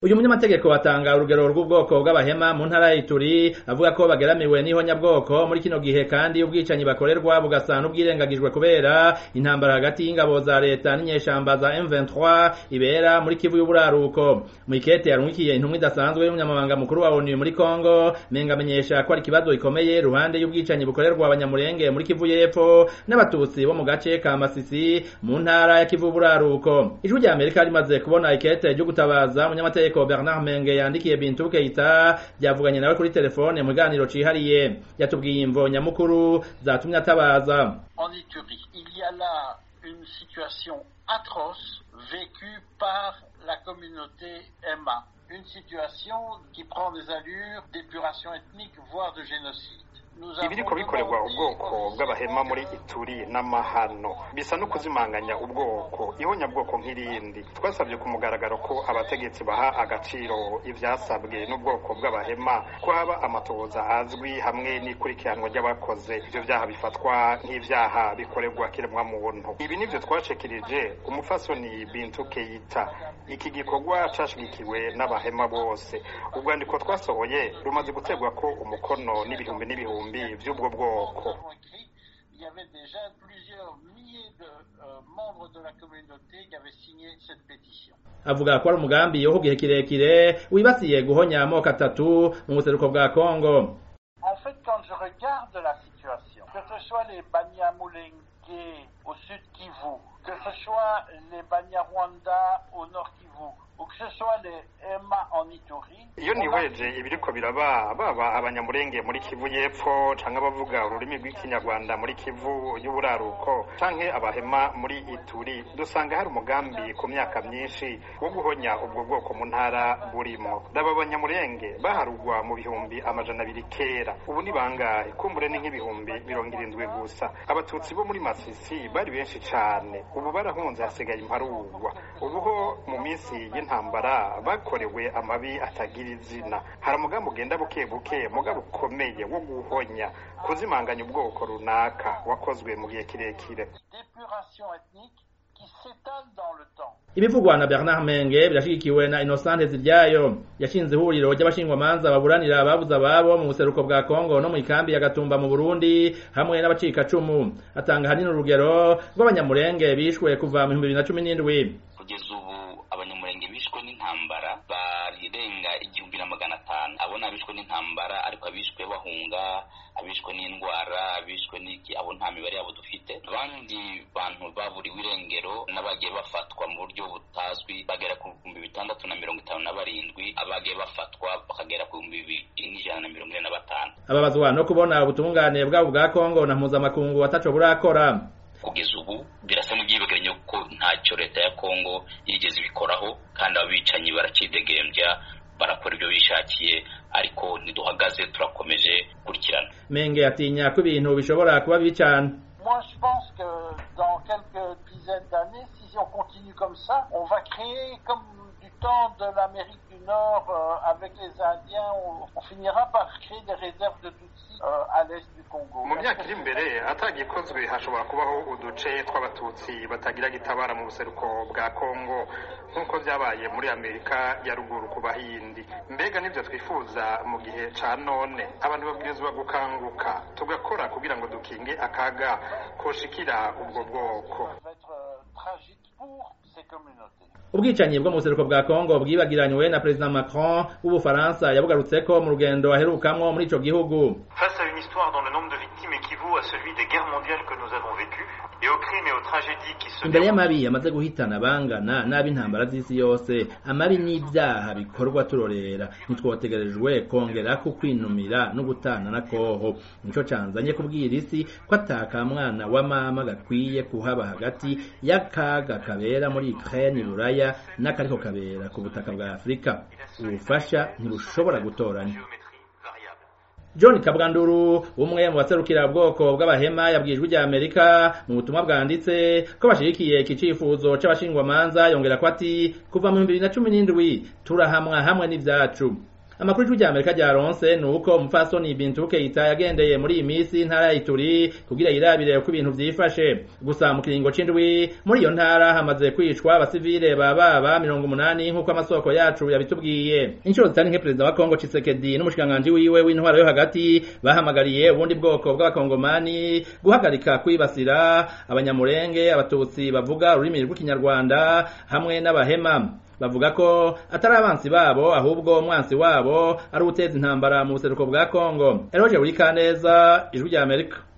uyu munyamategeko atanga urugero rw'ubwoko bw'abahema mu ntara ya Ituri avuga ko bageramiwe n'ihonyabwoko muri kino gihe kandi ubwicanyi bakorerwa bugasa n'ubwirengagijwe kubera intambara hagati y'ingabo za leta n'inyeshamba za M23 ibera muri Kivu y'uburaruko mu ikete yarungikiye intumwa idasanzwe y'umunyamabanga mukuru wa ONU muri Kongo menga amenyesha ko ari ikibazo gikomeye ruhande y'ubwicanyi bukorerwa abanyamurenge muri Kivu y'epfo n'abatutsi bo mu gace ka Masisi mu ntara ya Kivu y'uburaruko ijwi rya Amerika rimaze kubona ikete ryo gutabaza umunyamategeko Bernard Menge yandikiye Bintu Keita byavuganye nawe kuri telefone mu kiganiro cihariye yatubwiye imvo nyamukuru zatumye atabaza En Éthiopie, il y a là une situation atroce vécue par la communauté Emma. Une situation qui prend des allures d'épuration ethnique, voire de génocide. ibiriko bikorerwa ubwoko bw'abahema muri ituri n'amahano bisa no kuzimanganya ubwoko ihonyabwoko nk'irindi twasabye ku mugaragaro ko abategetsi baha agaciro ivyasabwe n'ubwoko bw'abahema ko haba amatohoza azwi hamwe n'ikurikiranwa ry'abakoze ivyo vyaha bifatwa nk'ivyaha bikorerwa kiremwa muntu ibi nivyo twashikirije umufasoni bintu keita iki gikorwa cashigikiwe n'abahema bose urwandiko twasohoye rumaze gutegwa ko umukono n'ibihumbi n'ibihumbi by'ubwo bwoko Il y avait déjà plusieurs milliers de euh, membres de la communauté qui avaient signé cette pétition. avuga ko ari umugambi wo gihe kirekire wibasiye guhonya amoko atatu mu buseruko bwa Kongo En fait, quand je regarde la situation, que ce soit les Banyamulenge au sud Kivu, que ce soit les Banyarwanda au nord Kivu, ou que ce soit les Emma en Ituri, iyo niweje ibiriko biraba baba abanyamurenge muri kivu y'epfo canke abavuga ururimi rw'ikinyarwanda muri kivu y'uburaruko canke abahema muri ituri dusanga hari umugambi ku myaka myinshi wo guhonya ubwo bwoko mu ntara burimo daba abanyamurenge baharugwa mu bihumbi amajana abiri kera ubu ni bangahe kumbure ni nk'ibihumbi mirongo irindwi gusa abatutsi bo muri masisi bari benshi cane ubu barahunze hasigaye imparugwa ubuho mu minsi y'intambara bakorewe amabi atagira izina hari umugambi ugenda buke buke mugabo ukomeye wo guhonya kuzimanganya ubwoko runaka wakozwe mu gihe kirekire d'épuration ethnique qui s'étale dans le temps. ibivugwa na Bernard Menge birashigikiwe na Innocent Ziryayo yashinze ihuriro ry'abashingwamanza baburanira ababuze ababo mu buseruko bwa Kongo no mu ikambi ya Gatumba mu Burundi hamwe n'abacikacumu atanga hanini urugero rw'abanyamurenge bishwe kuva mu 2017 kugeza ubu abanyamurenge bishwe n'intambara barirenga igihumbi na magana atanu abo ni abishwe n'intambara ariko abishwe bahunga abishwe n'indwara abishwe n'iki abo nta mibare yabo dufite abandi bantu baburiwe irengero n'abagiye bafatwa mu buryo butazwi bagera ku bihumbi bitandatu na mirongo itanu na barindwi abagiye bafatwa bakagera ku bihumbi bibiri n'ijana na mirongo ine na batanu ababazwa no kubona ubutungane bwabo bwa Kongo na mpuzamakungu ataco burakora kugeza ubu birasa n'ibyibagiranye ko ntacyo leta ya kongo yigeze ibikoraho kandi abicanyi baracidegembya barakora ibyo bishakiye ariko ntiduhagaze turakomeje gukurikirana Menge atinya ko ibintu bishobora kuba bibi cane Moi, je pense que dans quelques dizaines d'années, si on continue comme ça, on va créer comme du temps de l'Amérique du Nord euh, avec les Indiens, on, on finira par créer des réserves de Tutsis euh, à l'est du Congo. mu myaka iri imbere atagikozwe hashobora kubaho uduce tw'abatutsi batagira gitabara mu buseruko bwa kongo nk'uko byabaye muri amerika ya ruguru ku bahindi mbega nibyo twifuza mu gihe ca none abantu babwirizwa gukanguka tugakora kugira ngo dukinge akaga koshikira ubwo bwoko Ça va être euh, tragique pour ces communautés. ubwicanyi bwo mu buseruko bwa Kongo bwibagiranywe na President Macron w'Ubufaransa yabugarutseko mu rugendo aherukamwo muri ico gihugu Face à une histoire dont le nombre de victimes équivaut à celui des guerres mondiales que nous avons vécues, et aux crimes et aux tragédies qui se imbere déroulent y'amabi yamaze guhitana bangana n'ab'intambara z'isi yose amabi n'ibyaha bikorwa turorera ntitwotegerejwe kongera ku kwinumira no gutana na koho nico canzanye kubwira isi ko ataka mwana wa mama gakwiye kuhaba hagati y'akaga kabera muri Ukraine Buraya n'akariko kabera ku butaka bwa Afurika ubufasha ntibushobora gutoranya géométrie variable. John Kabwanduru umwe mu baserukira ubwoko bw'abahema yabwijwe rya Amerika mu butumwa bwanditse ko bashigikiye iki cifuzo c'abashingwamanza yongera ko ati kuva mu 2017 turahamwa hamwe n'ivyacu amakuru y'ijwi rya amerika ryaronse ni uko umupfasoni bintu keita yagendeye muri iyi minsi intara ya ituri kugira yirabire uko ibintu vyifashe gusa mu kiringo c'indwi muri iyo ntara hamaze kwicwa abasivile bababa mirongo umunani nk'uko amasoko yacu yabitubwiye inshuro zitari nke perezida wa kongo cisekedi n'umushikiranganji wiwe w'intwaro yo hagati bahamagariye ubundi bwoko bw'abakongomani guhagarika kwibasira abanyamurenge abatutsi bavuga ururimi rw'ikinyarwanda hamwe n'abahema bavuga ko atari abansi babo ahubwo umwansi wabo ari uteza intambara mu buseruko bwa kongo eroje buri kaneza ijwi rya amerika